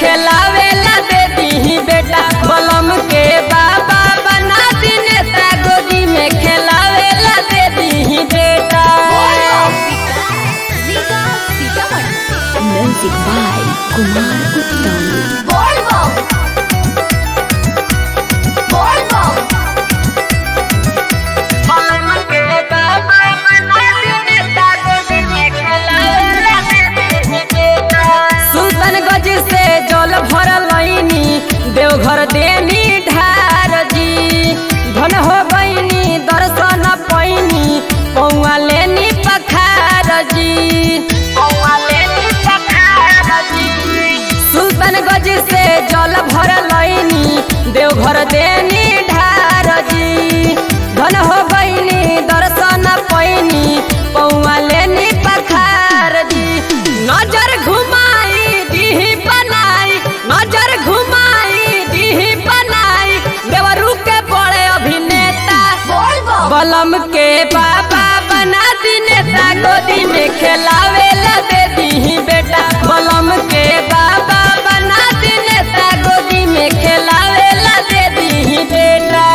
खेलावेला दे दी बेटा बलम के बाबा बना दी नेता गोदी में खेलावेला दे दी बेटा Music by Kumar Uttam. बलम के बाबा बना दी नेता गोदी में खेलावेला दे दी बेटा सुल्तानगंज से जल भरल लईनी देवघर देनी ढार जी धन हो गईनी दर्शन पैनी पौआ लेनी पखार जी पौआ लेनी पखार जी सुल्तानगंज से जल भरल लईनी देवघर देनी ढार जी धन हो गईनी दर्शन पैनी पौआ लेनी पखार जी नजर घुमाई दीही बनाई नजर घुमाई दीही बनाई देवरू के बड़े अभिनेता बलम के बाबा बना दी नेता गोदी में खेलावेला दे दी बेटा बलम के बाबा बना दी नेता गोदी में खेलावेला दे दी बेटा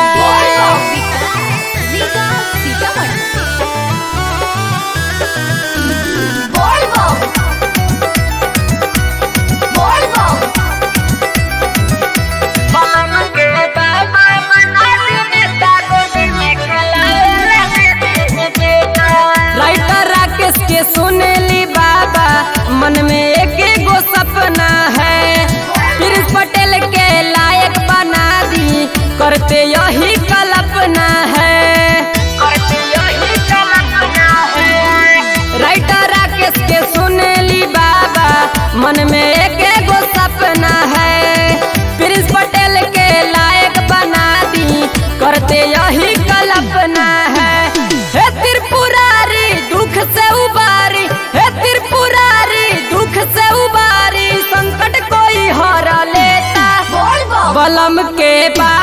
बलम के बाबा बना दी नेता गोदी में खेलावेला दे दी बेटा राइटर राकेश के सुनेली बाबा मन में एक एगो सपना है प्रिंस पटेल के लायक बना दी करते यही कल्पना है करते यही कल्पना है राइटर राकेश के सुनेली बाबा मन में एक एगो सपना है प्रिंस पटेल के लायक बना दी करते यही कल्पना है हे त्रिपुरारी दुख से उबारी हे त्रिपुरारी दुख से उबारी संकट कोई हर लेता बलम के बा